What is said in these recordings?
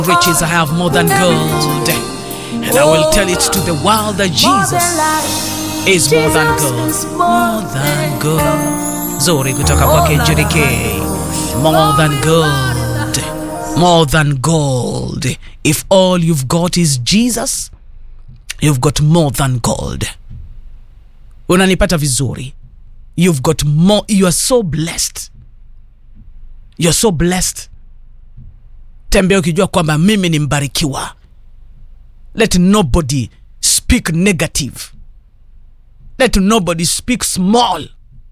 riches I have more than gold. And I will tell it to the world that Jesus is more than gold. More than gold. Zuri kutoka kwake Judy K. More than gold. More than gold. If all you've got is Jesus, you've got more than gold. Unanipata vizuri. You've got more. You are so blessed. You're so blessed. Tembea ukijua kwamba mimi ni mbarikiwa. Let nobody speak negative. Let nobody speak small.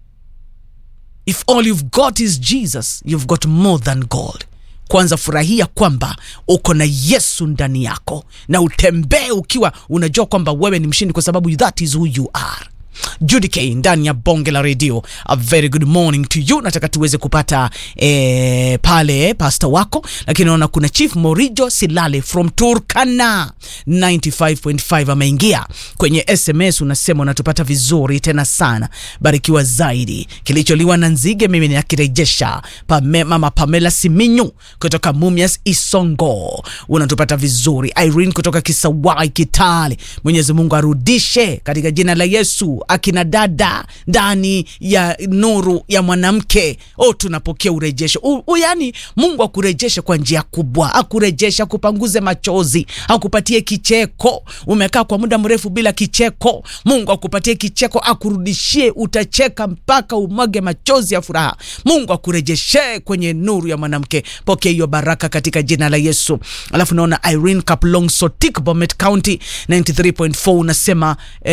If all you've got is Jesus, you've got more than gold. Kwanza furahia kwamba uko na Yesu ndani yako, na utembee ukiwa unajua kwamba wewe ni mshindi, kwa sababu that is who you are. Judy K ndani ya bonge la redio. A very good morning to you. Nataka tuweze kupata eh, pale pasta wako, lakini naona kuna Chief Morijo Silale from Turkana 95.5 ameingia kwenye SMS, unasema unatupata vizuri tena sana, barikiwa zaidi. Kilicholiwa na nzige mimi nakirejesha. Pame, mama Pamela Siminyu kutoka Mumias Isongo, unatupata vizuri. Irene kutoka Kisawai Kitale, Mwenyezi Mungu arudishe katika jina la Yesu akina dada ndani ya nuru ya mwanamke. Oh, tunapokea urejesho u, u, yani Mungu akurejeshe kwa njia kubwa, akurejeshe, akupanguze machozi, akupatie kicheko. Umekaa kwa muda mrefu bila kicheko, Mungu akupatie kicheko, akurudishie, utacheka mpaka umwage machozi ya furaha. Mungu akurejeshe kwenye nuru ya mwanamke. Pokea hiyo baraka katika jina la Yesu. Alafu naona Irene Kaplong Sotik, Bomet County 93.4 unasema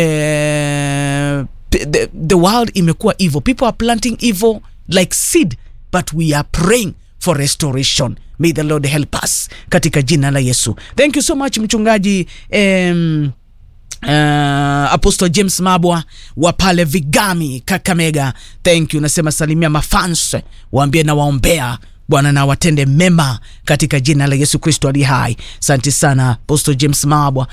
eh, the, the world imekuwa evil people are planting evil like seed but we are praying for restoration may the lord help us katika jina la yesu thank you so much mchungaji um, Uh, Apostle James Mabwa wa pale Vigami Kakamega, thank you. Nasema salimia mafans, waambie na waombea Bwana na watende mema katika jina la Yesu Kristo ali hai. Asante sana Apostle James Mabwa